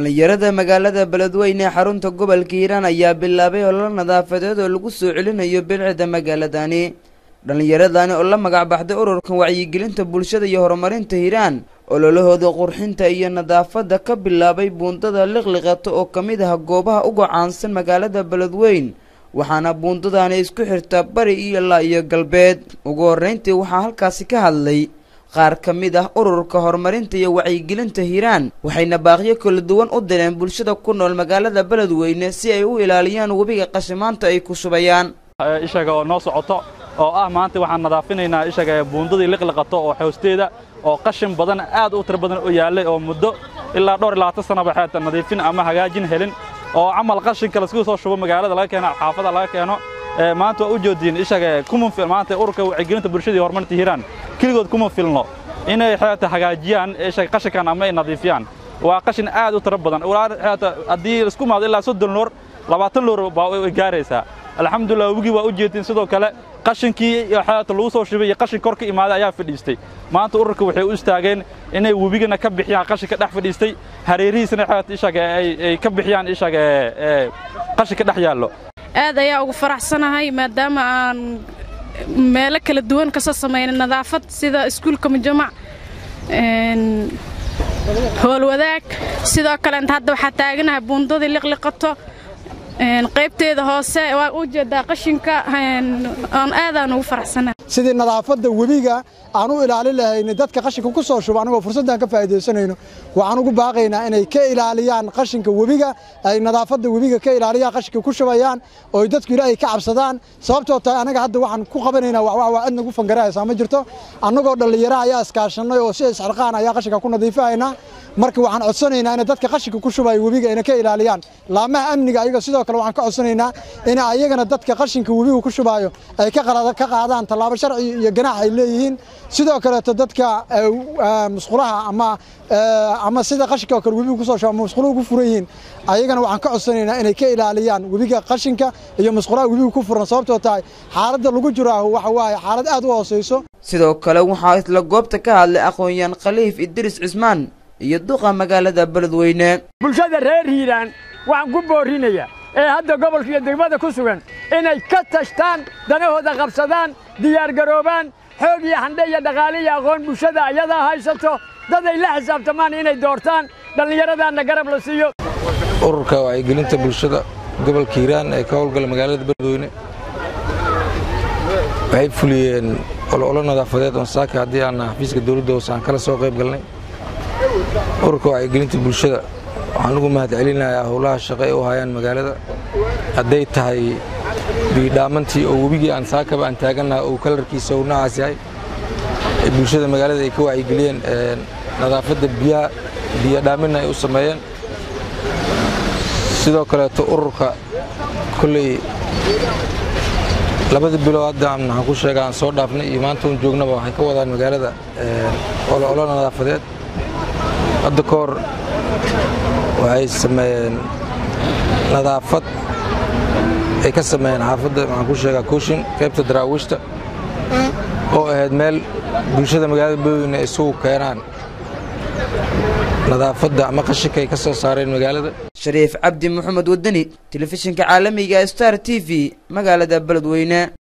dhalinyarada magaalada beledweyne ee xarunta gobolka hiiraan ayaa bilaabay ololo nadaafadeed oo lagu soo celinayo bilcida magaaladani dhallinyaradani oo la magac baxday ururkan wacyigelinta bulshada iyo horumarinta hiiraan ololahooda qurxinta iyo nadaafadda ka bilaabay buundada liqliqato oo ka mid ah goobaha uga caansan magaalada beledweyn waxaana buundadani isku xirtaa bari iyo ilaa iyo galbeed ugu horreyntii waxaa halkaasi ka hadlay qaar ka mid ah ururka horumarinta iyo wacyigelinta hiiraan waxayna baaqyo kala duwan u direen bulshada ku nool magaalada beledweyne si ay u ilaaliyaan webiga qashimaanta ay ku shubayaan ishaga oo noo socoto oo ah maanta waxaan nadaafinaynaa ishaga buundadii liqliqato oo hoosteeda oo qashin badan aad u tiro badan u yaallay oo muddo ilaa dhowr iyo labaatan sanaba xeeta nadiifin ama hagaajin helin oo camal qashinka laisku soo shubo magaalada laga keeno xaafada laga keeno maanta waa u joodiin ishaga kuma fil maanta ururka wacyigelinta bulshada iyo horumarinta hiiraan keligood kuma filno inay xeeta hagaajiyaan ishaga qashinkan ama ay nadiifiyaan waa qashin aad u tiro badan xeeta haddii isku maado ilaa soddon loor labaatan loor baa way gaaraysaa alxamdulillah webigii waa u jeedin sidoo kale qashinkii xeeta lagu soo shubay iyo qashin kor ka imaaday ayaa fadhiistay maanta ururka waxay u istaageen inay webigana ka bixiyaan qashinka dhex fadhiistay hareerihiisana xeeta ishaga ay ka bixiyaan ishaga qashinka dhex yaallo aad ayaa ugu faraxsanahay maadaama aan meelo kala duwan ka soo samaynay nadaafad sida iskuulka mujamac howlwadaag sidoo kaleenta hadda waxaa taaganahay buundadii liqliqato qaybteeda hoose waa u jeedaa qashinka aan aadaan ugu faraxsanahay sidii nadaafadda webiga aan u ilaalin lahayna dadka qashinka ku soo shuba anigoo fursaddan ka faa'iidaysanayno waxaan ugu baaqaynaa inay ka ilaaliyaan qashinka webiga ay nadaafadda webiga ka ilaaliyaan qashinka ku shubayaan oo dadku ilaahay ka cabsadaan sababtoo tahay anaga hadda waxaan ku qabanaynaa wax waa cid nagu fangarahaysaa ma jirto annagoo dhallinyaro ayaa iskaashanay oo si isxilqaan ayaa qashinka ku nadiifahaynaa marka waxaan codsanaynaa inay dadka qashinka ku shubaya webiga ayna ka ilaaliyaan laamaha amniga ayaga sidoo kale waxaan ka codsanaynaa in ayagana dadka qashinka webiga ku shubaayo ay ka qaadaan tallaabo sharci iyo ganaax ay leeyihiin sidoo kaleeto dadka musqulaha ama ama sida qashinka oo kale webiga kusoo shuba ama musquluhu ku furan yihiin ayagana waxaan ka codsanaynaa inay ka ilaaliyaan webiga qashinka iyo musqulaha webiga ku furan sababtoo tahay xaaladda lagu jiraaho waxa waaye xaalad aad u hooseyso sidoo kale waxaa isla goobta ka hadlay aqoon-yaan khaliif idris cismaan iyo duqa magaalada beledweyne bulshada reer hiiraan waxaan ku boorinayaa ee hadda gobolka iyo degmada ku sugan inay ka tashtaan danahooda qabsadaan diyaargaroobaan xoog iyo handhe iyo dhaqaale iyo aqoon bulshada ayadaa haysato dad ay la xisaabtamaan inay doortaan dhallinyaradaanna garab la siiyo ururka wacyigelinta bulshada gobolka hiiraan ee ka howlgala magaalada beledweyne waxay fuliyeen ololo nadaafadeed oon saaka haddii aan xafiiska dowladda hoose aan kala soo qayb galnay ururka wacyigelinta bulshada waxaan ugu mahad celinayaa howlaha shaqo ay u hayaan magaalada hadday tahay biidhaamantii oo webigii aan saakaba aan taagannaha uu kalarkiisa uu nacaas yahay ee bulshada magaalada ay ka wacyigeliyeen nadaafadda biyaha biyodhaaminna ay u sameeyeen sidoo kaleeto ururka kolley labada bilow hadda waxaan ku sheega aan soo dhaafnay iyo maanta un joognaba waxay ka wadaan magaalada olo nadaafadeed hadda ka hor waxay sameeyeen nadaafad ay ka sameeyeen xaafadda waxaan ku sheegaa kooshin qaybta daraawiishta oo ahayd meel bulshada magaalada beledweyne ay isugu keenaan nadaafadda ama qashinka ay ka soo saareen magaalada shariif cabdi maxamed wadani telefishinka caalamiga star t v magaalada beledweyne